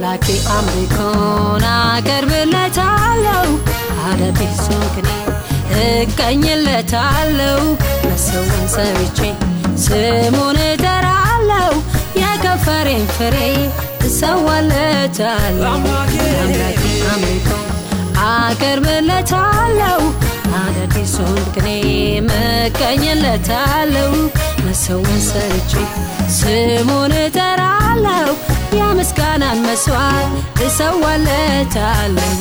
ለአምላኬ አምልኮን አቀርብለታለሁ አዳዲሱን ቅኔ እቀኝለታለሁ መሰውን ሰርቼ ስሙን እጠራለሁ የከንፈሬን ፍሬ እሰዋለታለሁ ለአምላኬ አምልኮን አቀርብለታለሁ አዳዲሱን ቅኔ መቀኝለታለሁ መሰውን ሰርቼ ስሙን እጠራለሁ የምስጋናን መስዋዕት እሰዋለታለሁ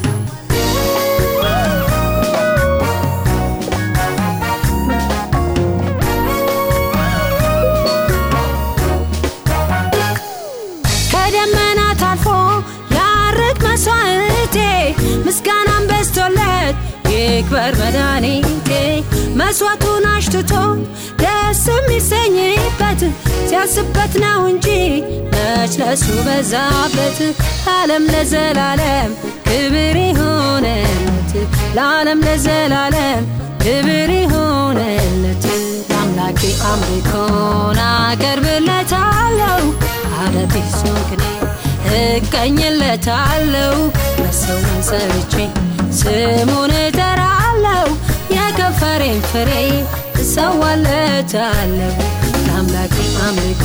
ከደመናት አልፎ ያርግ መስዋዕቴ ምስጋናን በስቶለት ይክበር መድኃኒቴ መስዋዕቱን አሽትቶ ደስ የሚሰኝበት ሲያስበት ነው እንጂ መች ለሱ በዛበት ለዓለም ለዘላለም ክብር ይሆነለት ለዓለም ለዘላለም ክብር ይሆነለት ለአምላኬ አምልኮን አቀርብለታለሁ አዳዲሱን ቅኔ እቀኝለታለሁ መሰውን ሰርቼ ስሙን እጠራለሁ የከንፈሬን ፍሬ እሰዋለታለሁ ለአምላኬ አምልኮ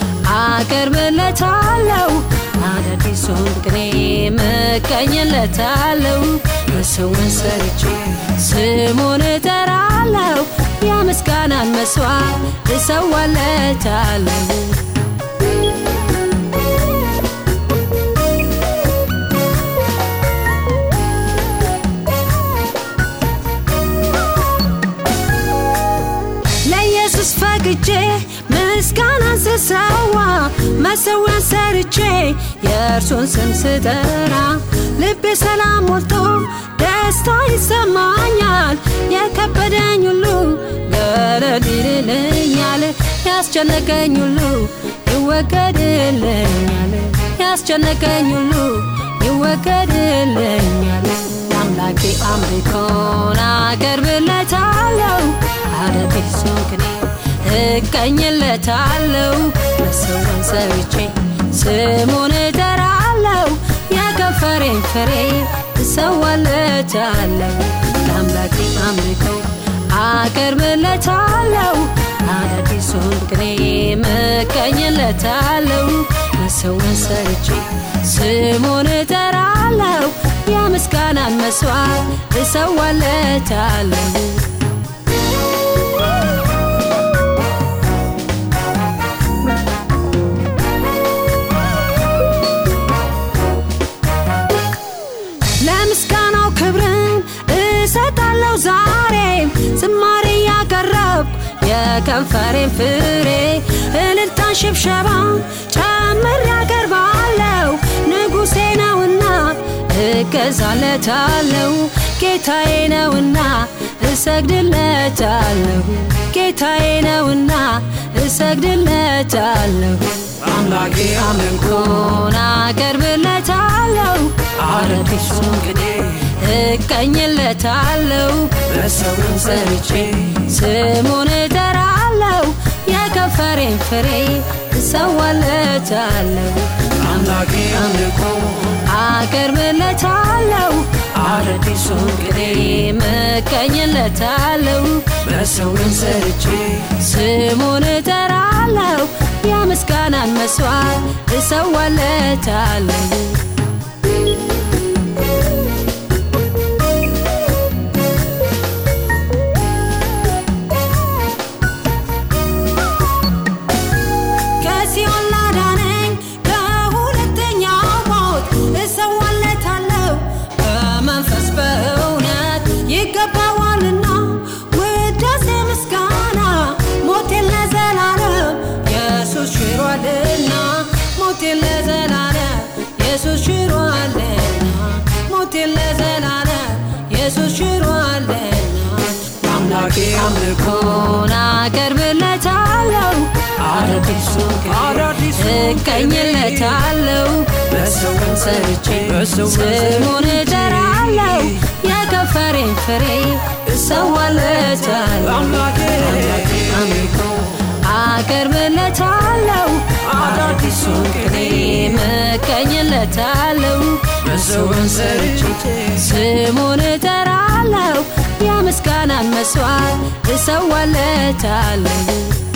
አቀርብለታለሁ አዳዲሱን ቅኔ መቀኝለታለሁ መሰውን ሰርቼ ስሙን እጠራለሁ የምስጋናን መስዋዕት እሰዋለታለሁ ለኢየሱስ ፈቅጄ ምስጋናን ስሰዋ መሰዊያን ሰርቼ የእርሱን ስም ስጠራ ልቤ ሰላም ሞልቶ ደስታ ይሰማኛል የከበደኝ ሁሉ ገለል ይልልኛል ያስጨነቀኝ ሁሉ ይወገድልኛል ያስጨነቀኝ ሁሉ ይወገድልኛል ለአምላኬ አምልኮን አቀርብለታለሁ አዳዲሱን ቅኔ እቀኝለታለሁ መሰውን ሰርቼ ስሙን እጠራለሁ የከንፈሬን ፍሬ እሰዋለታለሁ ለአምላኬ አምልኮ አቀርብለታለሁ አዳዲሱን ቅኔ መቀኝለታለሁ መሰውን ሰርቼ ስሙን እጠራለሁ የምስጋናን መስዋዕት እሰዋለታለሁ ለምስጋናው ክብርን እሰጣለሁ ዛሬም ዝማሬ ያቀረብኩ የከንፈሬን ፍሬ እልልታን ሽብሸባ ጨምር ያቀርባለሁ ንጉሴ ነውና እገዛለታለሁ ጌታዬ ነውና እሰግድለታለሁ ጌታዬ ነውና እሰግድለታለሁ አምላኬ አምልኮን አቀርብለታለሁ አዳዲሱን ቅኔ እቀኝለታለሁ መሰውን ሰርቼ ስሙን እጠራለሁ የከንፈሬን ፍሬ እሰዋለታለሁ አምላኬ አምልኮ አቀርብለታለሁ አዳዲሱን ቅኔ እቀኝለታለሁ መሰውን ሰርቼ ስሙን እጠራለሁ የምስጋናን መስዋዕት እሰዋለታለሁ ከሲኦል ላዳነኝ ከሁለተኛው ሞት እሰዋለታለሁ በመንፈስ በእውነት ይገባዋልና ውዳሴ ምስጋና ሞቴን ለዘላለም ኢየሱስ ሽሯልና ሞቴን ለዘላለም ኢየሱስ ሽሯልና ሞቴን ለዘላለም ኢየሱስ ሽሯልና አምላኬ አምልኮ ኮን አቀርብለታለሁ አዳዲሱን ቅኔ አዳዲሱን እቀኝለታለሁ መሰውን ሰርቼ መሰውን ስሙን ሰርቼ እጠራለሁ የከንፈሬን ፍሬ እሰዋለታለሁ አምላኬ አምልኮ አቀርብለታለሁ አዳዲሱን ቅኔ መቀኝ እመኝለታለሁ መሰውን ሰርቼ ስሙን እጠራለሁ የምስጋናን መስዋዕት እሰዋለታለሁ